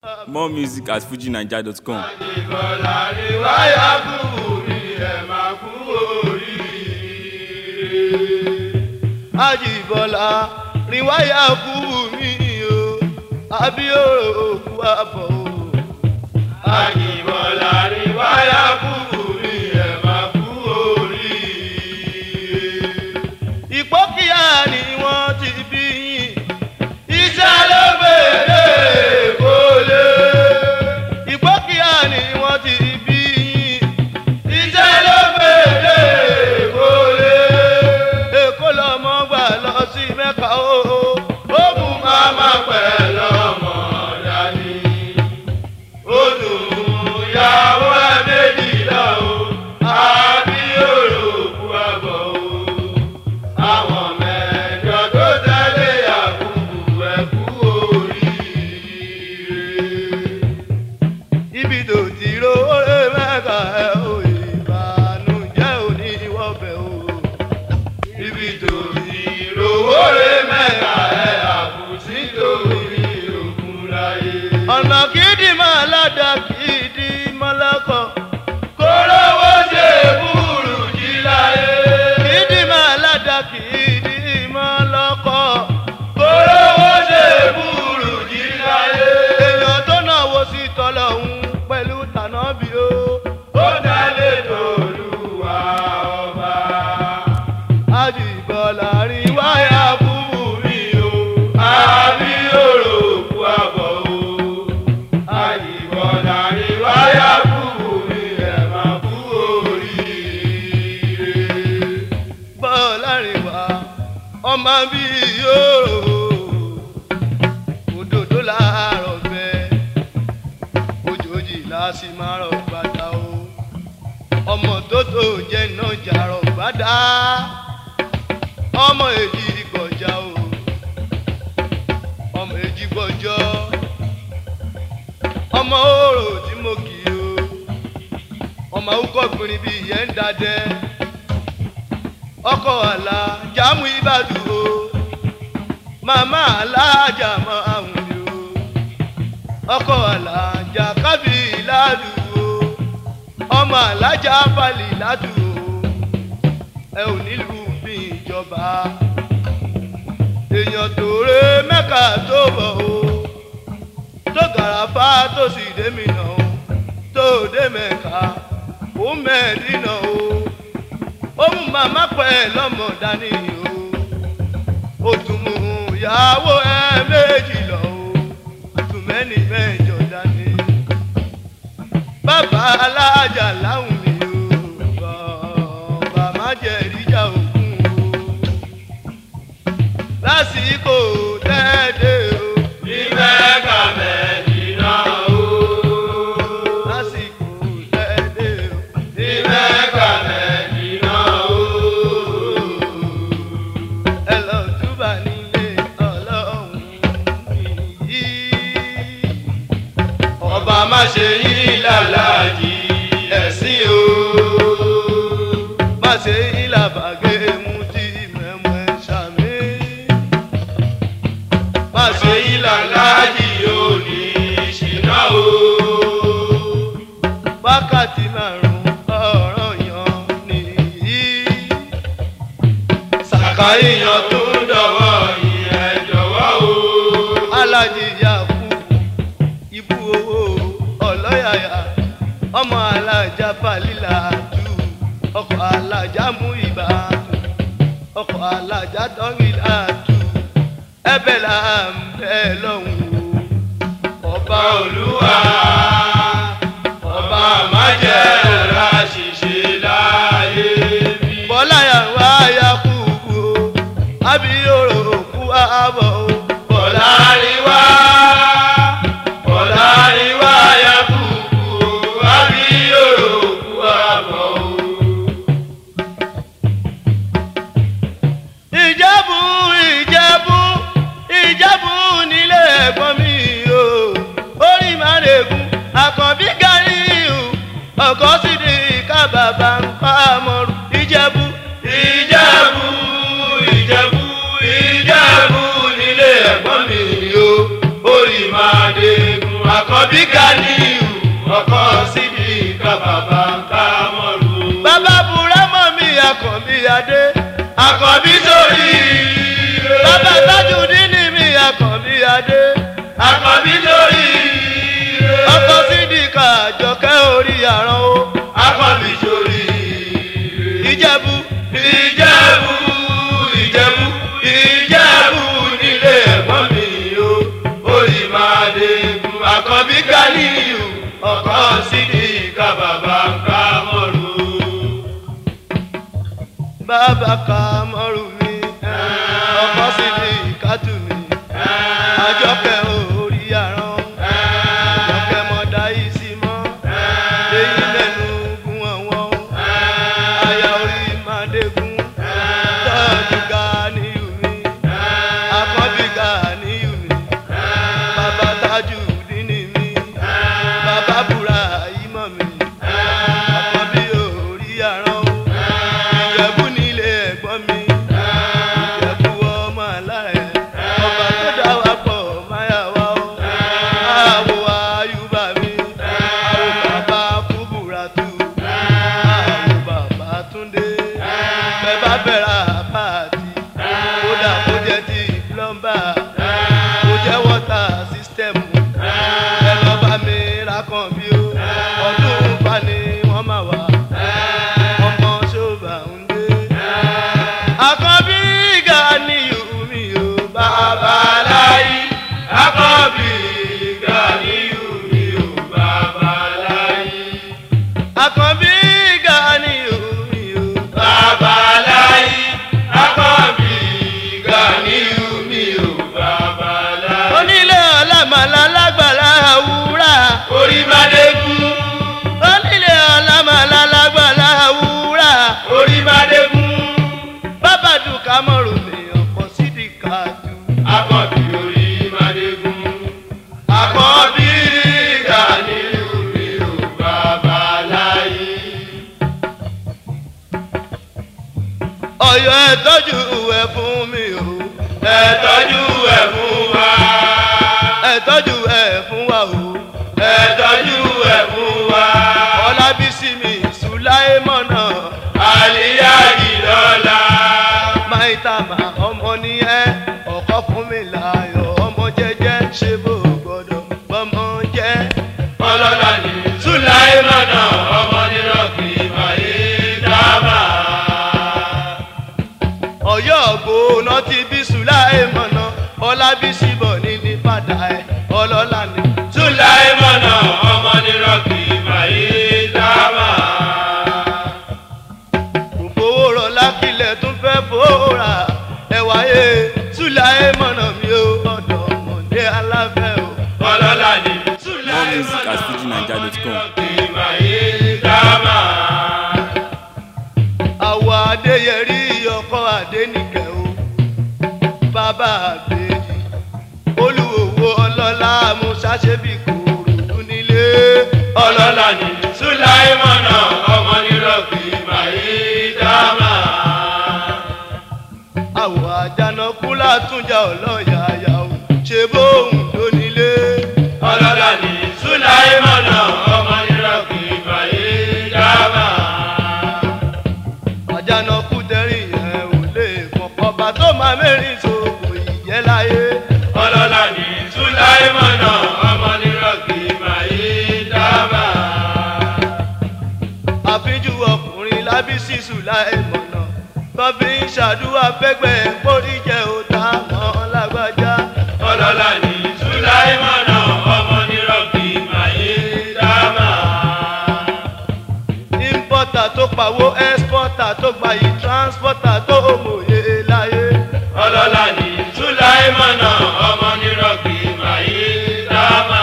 More music at fujinaija.com. ìbọ̀là ni wáyà kú mi ẹ̀ máa kú oríire. Àjìbọ̀là ni wáyà kú mi o, àbí òkú àbọ̀ o. Àjìbọ̀là ni wáyà kú mi ẹ̀ máa kú oríire. Ìpókíyà ni wọ́n ti bí yín, iṣẹ́ ló bèrè kó lè ìgbókíá ni wọ́n ti bí yín. iṣẹ́ ló gbèdé kó lè. èkó lọmọ gbà lọ sí mẹ́ka o. ó mú màmá pẹ̀ lọ́mọ dání. ó dùn ìyàwó ẹ méjìlá o. àbí òròkú àbọ̀ o. àwọn mẹ́jọ tó tẹ̀lé àkùkù ẹ̀kú oríire ibi tó ti róore mẹ́ka ẹ̀ ò ìbànújẹ́ òní wọ́bẹ̀ o. ibi tó ti róore mẹ́ka ẹ̀ àbùsí torí òkun láyé. ọ̀nà kìdí máa ládàá kìdí mọ́lọ́kọ̀. kórówó ṣe búrú jí láyé. kìdí máa ládàá kìdí mọ́lọ́kọ̀. kórówó ṣe búrú jí láyé. èèyàn tó náwó sí tọ́lọ́hún pẹ̀lú tànábì o. ó dálé tòlúwa ọba. àjìbọ̀là rí wáyà búbú mi o. àbí òròkú àbọ̀ o. àjìbọ̀là rí wáyà búbú mi ẹ̀ máa kú oríire. bọ́ọ̀lá rìn wá ọmọ bíi yóò òdòdó láàárọ̀ bẹ́ẹ̀ ojooji láti máa rọ̀ gbàdá o ọmọ tó tó jẹ́ náà jàrọ̀ gbàdá ọmọ èjì gbọ̀jà o ọmọ èjì gbọ̀jọ́ ọmọ òrò tí mo kì í o ọmọ awúkọ̀ gbìnrín bíi ìyẹn ń dadẹ́ ọkọ̀ àlà jámù ìbàdàn o màmá alájà máa ń wí o ọkọ alájà kábí ládùúgbò ọmọ alájà balì ládùúgbò ẹ ò nílùú bí ìjọba èèyàn tó ré mẹ́ka tó bọ̀ o tó gàràfà tó sì dé mi nà o tó dé mẹ́ka ó mẹ́ẹ̀dínà o ó mú màmá pẹ́ lọ́mọ dání o ó tún mú ìyàwó ẹ méjì lọ o tún mẹ́ni mẹ́jọ dání. bàbá alájà láwùn mi o bàbá má jẹ́ ìjà òkun o. lásìkò tẹ́ẹ̀dẹ̀ o. ní mẹ́ka mẹ́dínà o. lásìkò tẹ́ẹ̀dẹ̀ o. ní mẹ́ka mẹ́dínà o ẹ lọ túbà nílé ọlọ́run yìí. ọba má ṣe yín lálàjì ẹ̀sìn o. má ṣe yín làbàgẹ́ mú tí mẹ́mọ́ ẹ ṣàmì. má ṣe yín lálàjì òní ṣìnà o. wákàtí márùn-ún ọ̀rọ̀ yan nìyí sàkáyìyàn tó ń dọ̀wọ́ ìyẹn jọ̀wọ́ o. alájí yakú ibú owó ọlọ́yàyà ọmọ alájà balila tù ọkọ̀ alájà mú ibà tù ọkọ̀ alájà tọ́wìlà tù ẹbẹ̀ là ń bẹ̀ lọ́hùn o. ọba olúwa ọba májẹ̀ ra ṣìṣe láyé bí. bọ́lá yàrá yakú o àbí òròkú àbọ̀ o. bọ́lá rí wá bọ́lá rí wá yakú o àbí òròkú àbọ̀ o. ìjẹ́bù ìjẹ́bù ìjẹ́bù nílé ẹ̀gbọ́n mi o orí máa lè àjọkẹ́ orí àrán o akọ́bí sórí ìjẹ̀bú ìjẹ̀bú ìjẹ̀bú ìjẹ̀bú nílé ẹ̀gbọ́n mi o orí máa dé bu àkọ́bí Ganiyu ọkọ̀ sídìí ká bàbá ń ká mọ́rù. bàbá ka mọ́rù mi ọkọ sì ní ìkátù mi àjọkẹ́ orí àrán àjọkẹ́ mọ́dá yìí sí mọ́ èyí mẹ́nu gún ọ̀wọ́n àyà orí màdégún tọ́jú Ganiyu mi àkọ́bí Ganiyu mi bàbá tájú dínì mi bàbá búra yìí mọ̀ mi àkọ́bí orí àrán o ìjẹ̀bú nílé ẹ̀gbọ́n mi ìjẹ̀bú ọmọ alárẹ̀ ọba tó dá wa pọ̀ máyà wá o àwọ̀ àyùbá mi àwọ̀ bàbá kúbúra tù àwọ̀ bàbá túndé bẹ́ẹ̀ bá bẹ̀rẹ̀ àpáàtì kódà kó jẹ́ ti plọ́mbà kó jẹ́ wọ́tà sísítẹ́mù ẹ lọ bá mi ra kan bí o ọdún bá ní wọ́n máa wà ọmọ ṣọba ń dé. àkànbí Ganiyu mi ò bàbá láyé. Akọ́bí Ganiyu mi ò bàbá láyé. àkànbí Ganiyu mi ò Bàbá láyé. Akọ́bí Ganiyu mi ò bàbá láyé. onílé ọlámàlà lágbàlá wúrà. Orí bá dé kú. onílé ọlámàlà lágbàlá wúrà. Orí bá dé kú. bàbá dùkà mọ̀rọ̀ mi ọ̀pọ̀ sídìí kàdú. Akọ́bí orí bá dé kú. Akọ́bí Ganiyu mi ò bàbá láyé. ọ̀yọ́ ẹ̀ tọ́jú ẹ̀ fún mi o. Ẹ tọ́jú ẹ̀ fún wa. ẹ̀ tọ́jú ẹ̀ fún wa o. Ẹ tọ́jú ẹ̀ fún wa. ọlábísí mi sùláìmọ̀nà Àlíyájì lọ́la. máìtàmà ọmọ ní ẹ ọkọ fún mi láyọ̀ ọmọ jẹ́jẹ́ ṣe bó gbọ́dọ̀ bọ́mọ jẹ́. Ọlọ́lá ni Sùláìmọ̀nà ọmọ nírọ̀kì Màyé dábà. ọ̀yọ́ ògbóná ti bí sùláìmọ̀nà ọlábísí bọ̀ ní ní padà ẹ̀ ọlọ́lá ni. Sùláìmọ̀nà ọmọ nírọ̀kì Màyé dábà. kò fowó rọlá kílẹ̀ tún fẹ́ fòórà ẹ wáyé sùláìmọ̀nà mi ò ọ̀dọ̀ ọmọdé aláfẹ́ o. Ọlọ́lá ni music at fujininja.com. Màyé dábà. àwọ̀ adéyẹrí ọkọ̀ adénìkẹ́ o bàbá àbèjì olùwòwò ọlọ́lá musaṣẹ́bí kòròdú nílé Ọlọ́lá ni Sùláìmọ̀nà ọmọ nírọ̀kì Màyé dábà. àwọ̀ àjànàkú látúnjà ọlọ́yàyà o ṣe bóun ló nílé Ọlọ́lá ni Sùláìmọ̀nà ọmọ nírọ̀kì Màyé dábà. àjànàkú tẹ̀rìn yẹn ò lè kọ̀kọ́ bá tó máa mẹ́rin sóko ìjẹ́ láyé Ọlọ́lá ni Sùláìmọ̀nà ọmọ nírọ̀kì Màyé dábà. àfíjú ọkùnrin lábísí sùláìmọ̀nà tọ́bí ń ṣàdúrà fẹ́gbẹ́ póríjẹ́ òtá mọ́ lágbájá. Ọlọ́lá ni Sùláìmọ̀nà ọmọ nírọ̀kì Màyé dábà. importer tó pawó exporter tó gbayì transporter tó mòye láyé. Ọlọ́lá ni Sùláìmọ̀nà ọmọ nírọ̀kì Màyé dábà.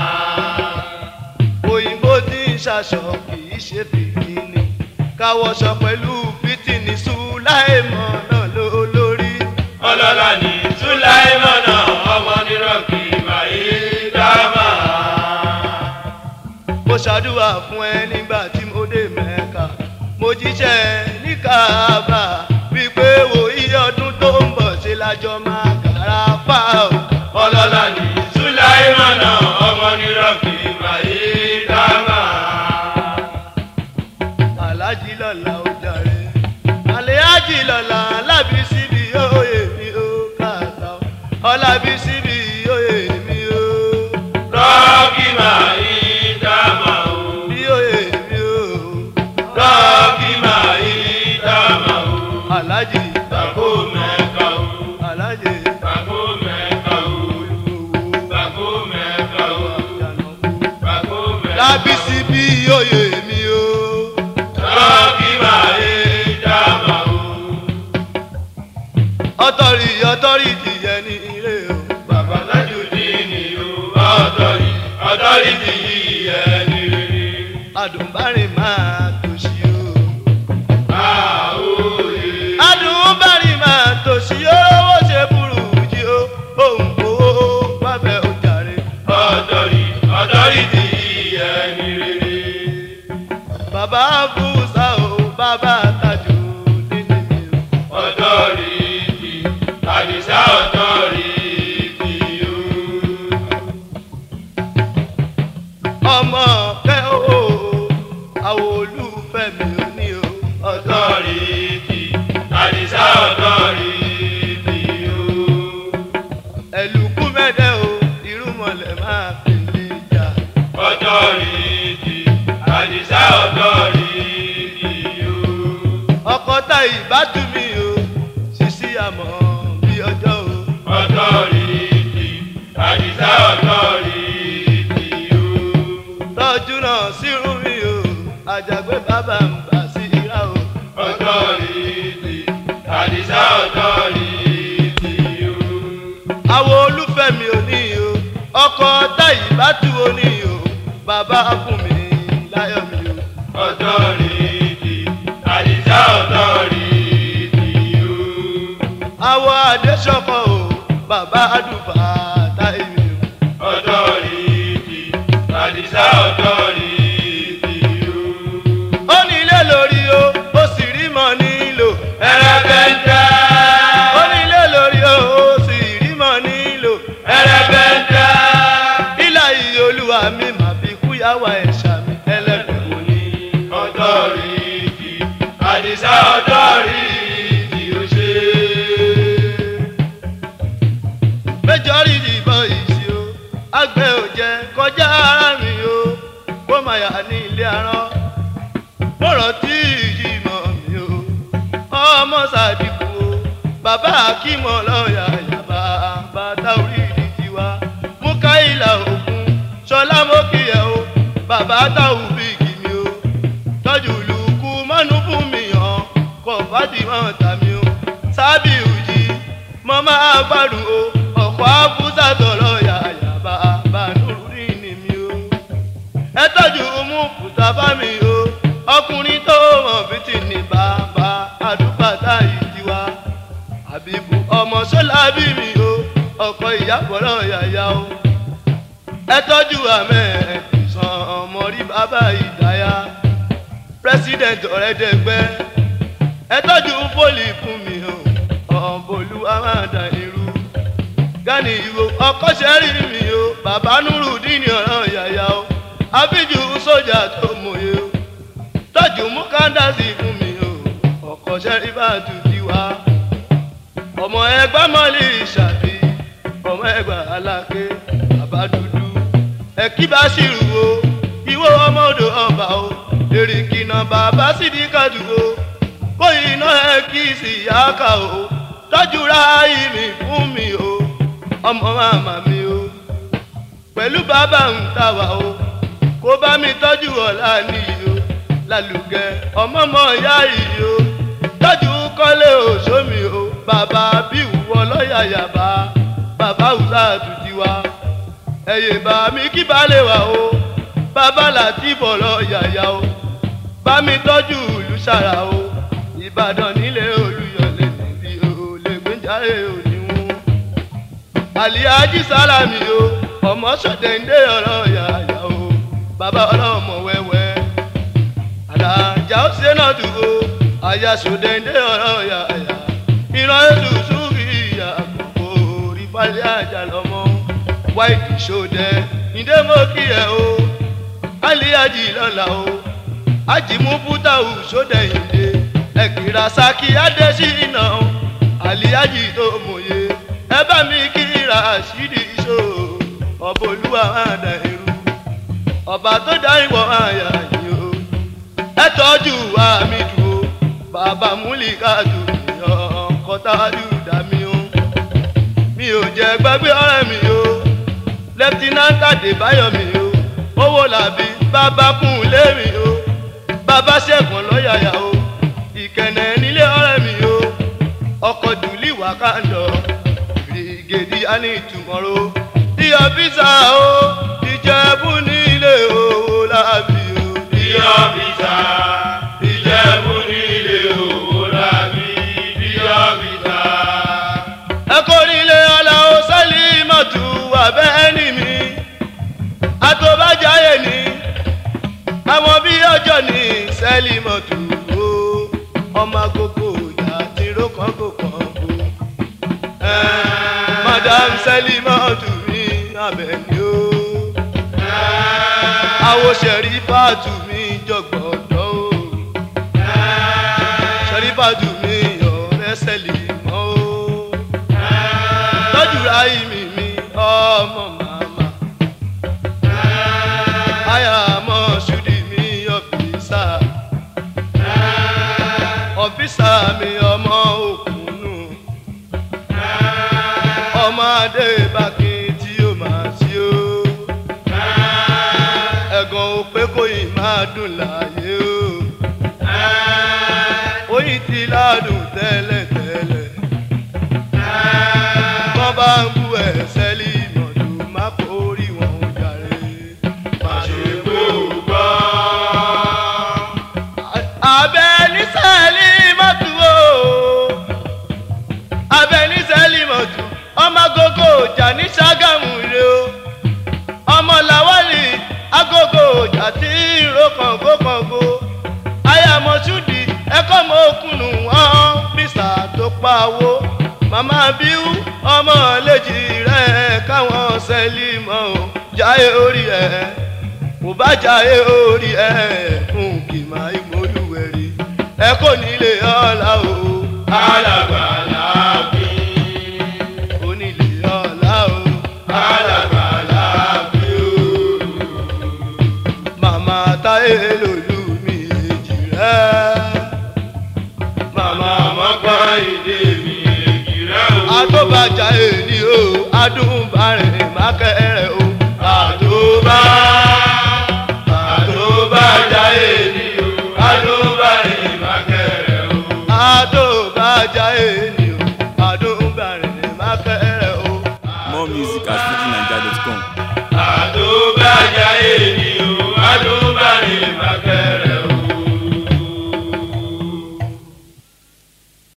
òyìnbó tí ń ṣaṣọ kì í ṣe bìkínì káwọṣọ pẹ̀lú fìtìní sùláìmọ̀ náà ló lórí. Ọlọ́lá ni Sùláìmọ̀nà ọmọ nírọ̀kì Màyé dábà. mo ṣàdúrà fún ẹ nígbà tí mo dé mẹ́ka mo jíṣẹ́ ní káàbà wípé wo iye ọdún tó ń bọ̀ ṣe lájọ máa kàrà pa ọ́. Ọlọ́lá ni Sùláìmọ̀nà ọmọ nírọ̀kì Màyé dábà. alájí lọ́la ó jàre àlẹ́ájì lọ́la alábí síbi òye mi ó kàtà ọlábí síbi òye mi ó. Rọ́ọ̀kì Màyé dábà o. lábísí bí oyè mi o. Rọ́ọ̀kì máa yé dáàmà o. ọtọrì ọtọrì tìyẹ ní ilé o. Bàbá Tajudeen o. Ọ̀tọ̀rì ọ̀tọ̀rì ti yí ẹni rere. adùnbárìn máa tòṣì o. Àwòye. adùnbárìn máa tòṣì o. owó ṣe burú jí o. òun kò wábẹ́ ojàre. Ọ̀tọ̀rì ọ̀tọ̀rì ti yí ẹni rere. bàbá fúnṣà o. bàbá Tajudeen mi o. Ọ̀tọ̀rì ti Àdìsá ọ̀tọ̀rì ti o. ọmọ fẹ́ o. àwọn olùfẹ́ mi ò ní o. ọ̀dọ́ Ọ̀tọ̀rì ti Àdìsá ọ̀tọ̀rì ti o. ẹ̀lùkú mẹ́dẹ́ o. irúmọlẹ̀ máa fi lè jà. Ọ̀tọ̀rìtì, Àdìsá ọ̀tọ̀rìtì o. ọkọ̀ tá ìbátú mi o. ṣíṣí àmọ́ bí ọjọ́ o. Ọ̀tọ̀rìtì, Àdìsá ọ̀tọ̀rìtì o. tọ́jú náà sírú mi o. àjàgbé bàbá ń bà sí ìrà o. Ọ̀tọ̀rìtì, Àdìsá ọ̀tọ̀rìtì o. àwọn olùfẹ́ mi ò ní o. ọkọ̀ tá ìbátú o ní o. bàbá fún mi láyọ̀ mi o. Ọ̀tọ̀rìtì, Àdìsá ọ̀tọ̀rìtì o. àwọ̀ àdéṣọkọ̀ o. bàbá àdùfà táyé mi o. Ọ̀tọ̀rìtì, Àdìsá ọ̀tọ̀rìtì o. ó ní ilé lórí o. ó sì rí mọ́ nílò. Ẹrẹ́bẹ̀ntẹ́. ó ní ilé lórí o. ó sì rí mọ́ nílò. Ẹrẹ́bẹ̀ntẹ́. ilà yìí olúwa mi mà fi kúyàwó ẹ̀ṣà mi ẹlẹ́gbẹ̀ẹ́ wò ni. ọ̀tọ̀rìtì àdìsá ọ̀tọ̀rìtì ó ṣe. méjọ́rì ìbọn ìṣí o àgbẹ̀ ò jẹ́ kọjá ara mi o kó máa yà ní ilé arán mọ̀rọ̀ tí ìyí mọ̀ mi o ọmọ sàdìkù o bàbá akímọ̀ lọ́ọ̀yà yàbá bàtà orí ìdí tiwa mú káyìlà òkun ṣọlá mókìyẹ o bàbá táwù bíìgì mi o tọ́jú lùkù mọ́nú fún mi hàn kọ̀ fàtìmọ̀ tàmí o sábì òjì mo máa gbádùn o ọ̀pọ̀ àbúzà tọ̀rọ̀ yàyà bàbá nùrùrí ni mi o ẹ tọ́jú mú kùtà bá mi o ọkùnrin tó mọ̀ bí ti ní bàbá àdúgbàtà yìí tiwa àbíbù ọmọ sọ́lá bí mi o ọkọ̀ ìyàbọ̀rọ̀ yàyà o ẹ tọ́jú àmẹ́ ìsàn ọmọ rí bàbá ìdáyà president ọ̀rẹ́dẹ̀gbẹ́ ẹ tọ́jú fólì fún mi o ọ̀bọ̀lú amáda irú gani ìwò ọkọ̀ sẹ́rí mi o bàbá nùrù dínì ọ̀rọ̀ yàyà o àbíjú sójà tó mòye o tọ́jú mú kándásì fún mi o ọkọ̀ sẹ́rí bá tù tiwa ọmọ ẹgbẹ́ mọ́lì ìṣàbí ọmọ ẹgbẹ́ aláké bàbá dúdú ẹ̀kí bá ṣìrù o ìwọ ọmọ odò ọba o èrìkìnà bàbá sídìkàdù o kó iná ẹ kí sì yá ká o tọ́jú ráàyè mi fún mi o ọmọ màmá mi o pẹ̀lú bàbá ń tà wá o kó bá mi tọ́jú ọ̀la nìyí o lálùgẹ́ ọmọ mọ̀ ìyá yìí o tọ́jú kọ́lé òṣòmì o bàbá bí ìwọ lọ́ọ̀yà yàbá bàbá òṣà àtúntì wa ẹ̀yẹ̀ bá mi kí balẹ̀ wá o bàbá láti bọ̀ lọ́ọ̀yà yá o bá mi tọ́jú ìlú sára o ìbàdàn nílé olùyọ̀lé níbi olè gbẹ́járe òníwọ̀n àlìyájí sálámì o ọmọ sọ̀tẹ̀ǹdé ọ̀rọ̀ yàyà o bàbá ọlọ́mọ wẹ́wẹ́ àlàjà ó ṣe náà dùn o àyà sọ̀tẹ̀ǹdé ọ̀rọ̀ yàyà ìran ètò sùúrì ìyá àkókò orí falẹ̀ àjà lọ́mọ wáìtì ṣòdẹ ìdẹ́mọ́kì ẹ̀ o àlìyájí lọ́la o ajimu butawu sódẹ ìdè ẹkìrà saki adésínà àlìyájì tó mòye ẹ bá mi kíra àṣírí iṣó ọba olúwa àdá irú ọba tó dá ìwọ àyà yìí o ẹ tọ́jú àmì dùn o bàbá múlíkà dùn yọ kọ́tàdù dá mi o mi ò jẹ́ gbàgbé ọ̀rẹ́ mi o lẹ́ftínántà débáyọ̀ mi o ó owó làbí bàbá kún lémi o bàbá ṣẹ̀gbọ́n lọ́yàyà o ìkẹ̀nẹ̀ nílé ọ̀rẹ́ mi o ọkọ̀ dùlí wákàndọ̀ gèdè á ní ìtumọ̀rọ̀ iyọ̀ bísà o ìjẹ̀bú nílé owó làbí o Iyọ̀ bìtà, Ìjẹ̀bú nílé owó làbí. Iyọ̀ bìtà. ẹkọ nílé aláwọ sálí mọtò abẹ́ẹ́nì mi àtọ́bàjáyé ni àwọn bí ọjọ́ ní sẹ́lí mọtò o ọmọ agogo ìyá tí rókan kò kàn kó madam sẹ́lí mọtò mi abẹ́ni o àwọn sẹ̀rí fàtú mi jọ̀gbọ̀dọ̀ o sẹ̀rí fàtú mi ọ̀rẹ́ sẹ́lí mọ́ o lọ́jú ráyì mi mi ọmọ màmá. Aya mọ̀ ṣùdí mi ọ̀fíìsà. Ọ̀fíìsà mi ọmọ òkùnù. Ọmọ adé bákí tí ó máa ṣí ó. Ẹ̀gàn ò pé kò yìí máa dùn láàyè o. Oyin ti ládùn tẹ́lẹ̀ tẹ́lẹ̀ wọ́n bá ń bú ẹ̀sẹ̀ lì mọ̀tò má forí wọn ò jàre. Màṣẹ́gbó gbọ́. abẹ nísẹ̀lì mọ̀tò o abẹ nísẹ̀lì mọ̀tò ọmọ agogo ọjà ní Ṣàgámù rè o ọmọ làwálì agogo ọjà tí ìró kàngó kàngó ayamọ̀túndì ẹ̀kọ́ mọ́ òkùnù wọn bísà tó pa owó màmá bíú ọmọ lèjì rẹ̀ káwọn sẹ́lì mọ́ ò jáyé orí ẹ̀ kò bá jáyé orí ẹ̀ fún kìmá ìmọ̀lúwẹ̀rí ẹ kò nílé ọ̀la o Alàgbàlà bí. onílé ọ̀la o Alàgbàlà bí o. màmá táyé lòlú mi èjì rẹ̀ màmá Mọ̀mọ́gbọ́n ìdè mi èjì rẹ̀ o. àtọ́bàjá èní o adúbàrẹ̀ mákẹ́rẹ̀ o Àdóbá. Àdóbá jáyé ni o. Àdóbá ìmákẹ́rẹ́ o. àtọ́bàjá èní o adúbàrẹ̀ mákẹ́rẹ̀ o. More music at fujininja.com. Àdóbá jáyé ni